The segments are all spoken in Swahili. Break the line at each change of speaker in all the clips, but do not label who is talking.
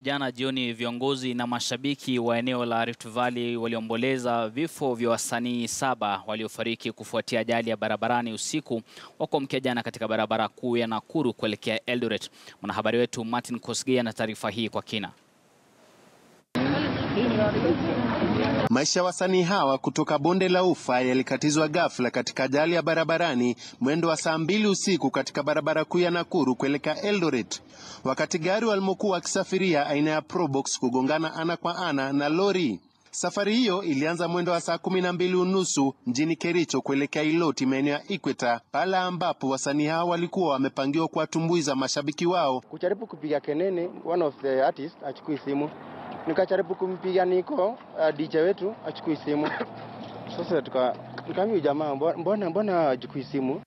Jana jioni viongozi na mashabiki wa eneo la Rift Valley waliomboleza vifo vya wasanii saba waliofariki kufuatia ajali ya barabarani usiku wa kuamkia jana katika barabara kuu ya Nakuru kuelekea Eldoret. Mwanahabari wetu Martin Kosgei ana taarifa hii kwa kina.
Maisha ya wasanii hawa kutoka bonde la Ufa yalikatizwa ghafla katika ajali ya barabarani mwendo wa saa mbili usiku katika barabara kuu ya Nakuru kuelekea Eldoret, wakati gari walimokuwa wakisafiria aina ya Probox kugongana ana kwa ana na lori. Safari hiyo ilianza mwendo wa saa kumi na mbili unusu mjini Kericho kuelekea Iloti, maeneo ya Ikweta, pale ambapo wasanii hao walikuwa wamepangiwa kuwatumbuiza mashabiki wao.
Kujaribu kupiga kenene, one of the artists achukui simu nikajaribu kumpiga niko uh, DJ wetu achukui simu. Sasa tuka nikamwambia jamaa, mbona mbona achukui simu?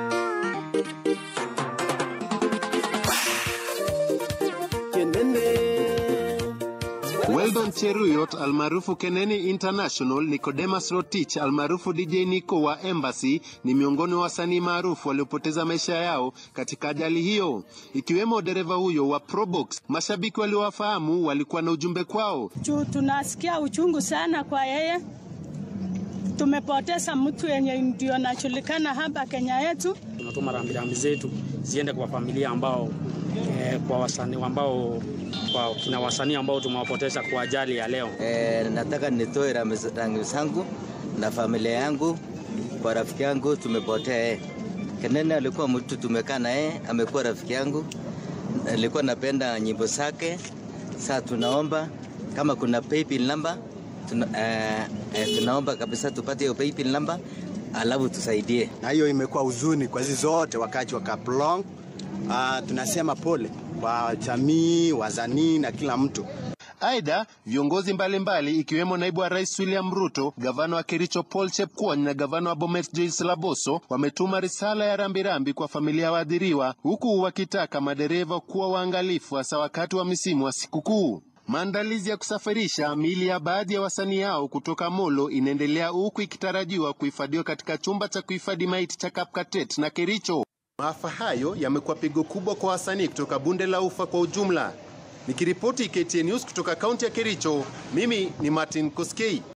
Weldon Cheruyot almaarufu Keneni International, Nicodemus Rotich almaarufu DJ Nico wa Embassy ni miongoni wa wasanii maarufu waliopoteza maisha yao katika ajali hiyo, ikiwemo dereva huyo wa Probox. Mashabiki waliowafahamu walikuwa na ujumbe kwao.
Juu tunasikia uchungu sana kwa yeye, tumepoteza mtu yenye ndio anajulikana hapa Kenya yetu.
Tunatuma rambirambi zetu ziende kwa familia ambao eh, kwa wasanii ambao kwa kina wasanii ambao tumewapoteza kwa ajali ya leo.
E, nataka nitoe rambi zangu na familia yangu kwa rafiki yangu tumepotea yeye. Kenene alikuwa mtu tumekaa na yeye, amekuwa rafiki yangu, alikuwa napenda nyimbo zake. Sasa tunaomba kama kuna paybill number tuna, eh, eh, tunaomba kabisa tupate hiyo paybill number alafu tusaidie.
Na hiyo imekuwa huzuni kwa hizi zote wakati wa Kaplong. Uh, tunasema pole kwa jamii, wasanii na kila mtu.
Aidha, viongozi mbalimbali ikiwemo naibu wa rais William Ruto, gavana wa Kericho Paul Chepkwony na gavana wa Bomet Joyce Laboso wametuma risala ya rambirambi kwa familia ya waathiriwa, huku wakitaka madereva kuwa waangalifu hasa wakati wa misimu wa sikukuu. Maandalizi ya kusafirisha miili ya baadhi ya wasanii hao kutoka Molo inaendelea huku ikitarajiwa kuhifadhiwa katika chumba cha kuhifadhi maiti cha Kapkatet na Kericho. Maafa hayo yamekuwa pigo kubwa kwa wasanii kutoka bonde la Ufa kwa ujumla. Nikiripoti KTN News kutoka kaunti ya Kericho, mimi ni Martin Koskei.